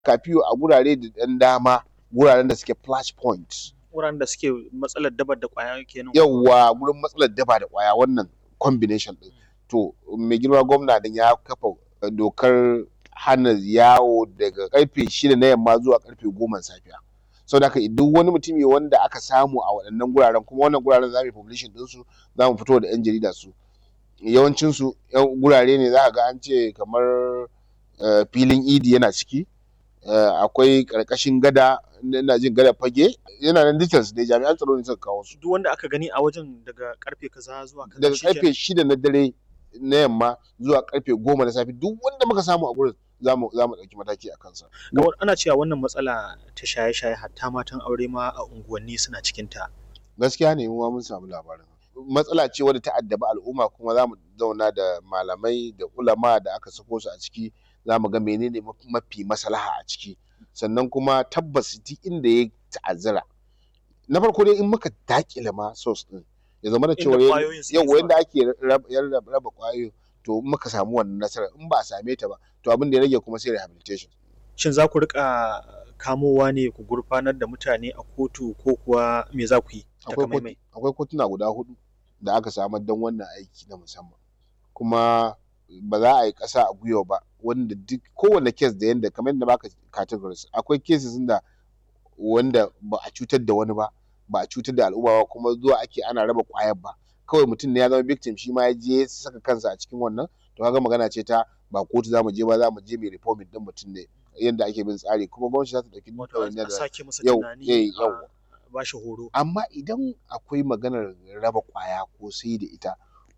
kafiyo a gurare da ɗan dama guraren da suke flash point wuraren da suke matsalar dabar da ƙwaya kenan yawwa gurin matsalar daba da ƙwaya wannan combination ɗin to mai girma gwamna din ya kafa dokar hana yawo daga karfe shida na yamma zuwa karfe goma safiya saboda haka duk wani mutumi wanda aka samu a waɗannan guraren kuma wannan guraren za mu yi publishing ɗinsu za mu fito da 'yan jarida su yawancinsu gurare ne za ka ga an ce kamar filin idi yana ciki akwai ƙarƙashin gada ina jin gada fage yana nan details ne jami'an tsaro ne suka kawo su duk wanda aka gani a wajen daga karfe kaza zuwa kaza daga shikenan. karfe shida na dare na yamma zuwa karfe goma na safe duk wanda muka samu a gurin za mu za mu ɗauki mataki a kansa ga wa- ana cewa wannan matsala ta shaye-shaye hatta matan aure ma a unguwanni suna cikin ta gaskiya ne mu ma mun samu labarin matsala ce wadda ta addabi al'umma kuma za mu zauna da malamai da ulama da aka sako su a ciki za mu ga menene maf- mafi maslaha a ciki sannan kuma tabbas duk inda ya ta'azzara na farko dai in muka dakile ma source din ya zama da Inda cewa ƙwayoyin suke yau zuwa. yanda ake rab- rab- raba ƙwayoyin to in muka samu wannan nasarar in ba a same ta ba to abin da ya rage kuma sai rehabilitation shin za ku rika kamowa ne ku gurfanar da mutane a kotu ko kuwa me za ku yi akwai takamaimai kotu- akwai kotuna guda hudu da aka samar don wannan aiki na musamman kuma ba za a yi ƙasa a gwiwa ba wanda duk kowane kes da yanda kamar yadda baka categories akwai cases da wanda ba a cutar da wani ba ba a cutar da al'umma ba kuma zuwa ake ana raba ƙwayar ba kawai mutum ne ya zama victim shi ma ya je ya saka kansa a cikin wannan to kaga magana ce ta ba kotu za mu je ba za mu je mai reforming din mutum ne yadda ake bin tsari kuma gwamnati za ta ɗauki wato ɗawainiyar a da sake masa yau tunani eh, a yau ba shi horo amma idan akwai maganar raba ƙwaya ko sai da ita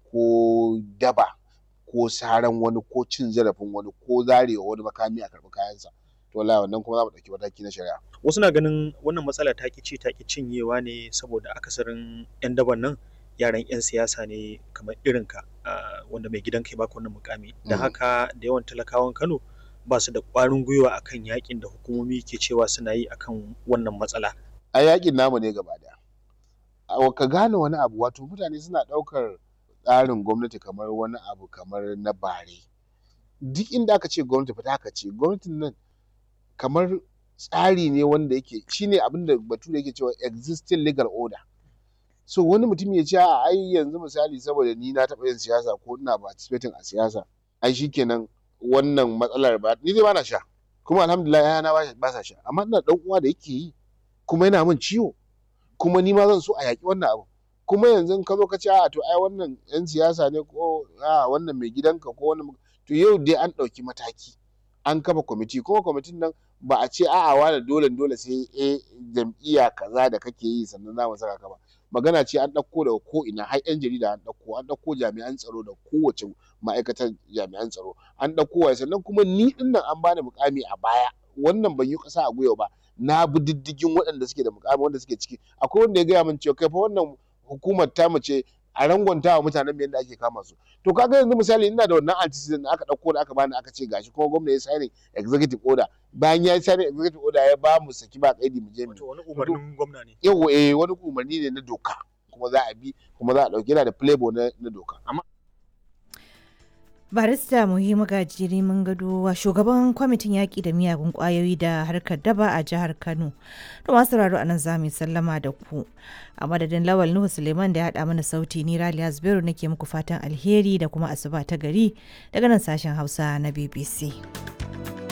ko daba ko saran wani ko cin zarafin wani ko zarewa wani makami a karɓi kayansa to wallahi wannan kuma za mu ɗauki mataki na shari'a wasu na ganin wannan matsala ta ci ta ki cinyewa ne saboda akasarin 'yan daban nan yaran 'yan siyasa ne kamar irinka ah, wanda mai gidan kai baka wannan mukami da Mm. haka da yawan talakawan Kano ba su da ƙwarin gwiwa akan yakin da hukumomi ke cewa suna yi akan wannan matsala a yakin namu ne gaba daya A- ka gane wani abu wato mutane suna ɗaukar tsarin gwamnati kamar wani abu kamar na bare duk inda aka ce gwamnati fita aka ce gwamnatin nan kamar tsari ne wanda yake shine abin da bature yake cewa existing legal order so wani mutum ya ce a ai yanzu misali saboda ni na taɓa yin siyasa ko ina participating a siyasa ai shikenan wannan matsalar ba ni dai bana sha kuma alhamdulillah yana ba ba sa sha amma ina dan uwa da yake yi kuma yana min ciwo kuma ni ma zan so a yaƙi wannan abu kuma yanzu in ka zo ka ce a to ai wannan yan siyasa ne ko a wannan mai gidanka ko wannan to yau dai an ɗauki mataki an kafa kwamiti kuma kwamitin nan ba a ce a'a wani dole dole sai eh jam'iyya kaza da kake yi sannan za mu saka ka ba magana ce an ɗauko daga ko ina har yan jarida an ɗauko an ɗauko jami'an tsaro da kowace ma'aikatar jami'an tsaro an ɗauko wa sannan kuma ni ɗin nan an bani mukami a baya wannan ban yi ƙasa a gwiwa ba na bi diddigin waɗanda suke da mukami wanda suke ciki akwai wanda ya gaya min cewa kai fa wannan hukumar ta mace a rangwanta wa mutanen yadda ake kama su to kaga yanzu misali ina da wannan antecedent da aka ɗauko da aka bani aka ce gashi kuma gwamna ya signing executive order bayan ya yi signing executive order ya ba mu saki ba kaidi mu je mu wato wani umarnin gwamna ne yau eh wani umarni ne na doka kuma za a bi kuma za a ɗauki yana da playboy na, na doka barista muhimmu gajiri mun gado shugaban kwamitin yaƙi da miyagun ƙwayoyi da harkar daba a jihar kano to masu sauraro a nan za mu yi sallama da ku a madadin lawal nuhu suleiman da ya haɗa mana sauti ni raliya zubairu nake muku fatan alheri da kuma asuba ta gari daga nan sashen hausa na bbc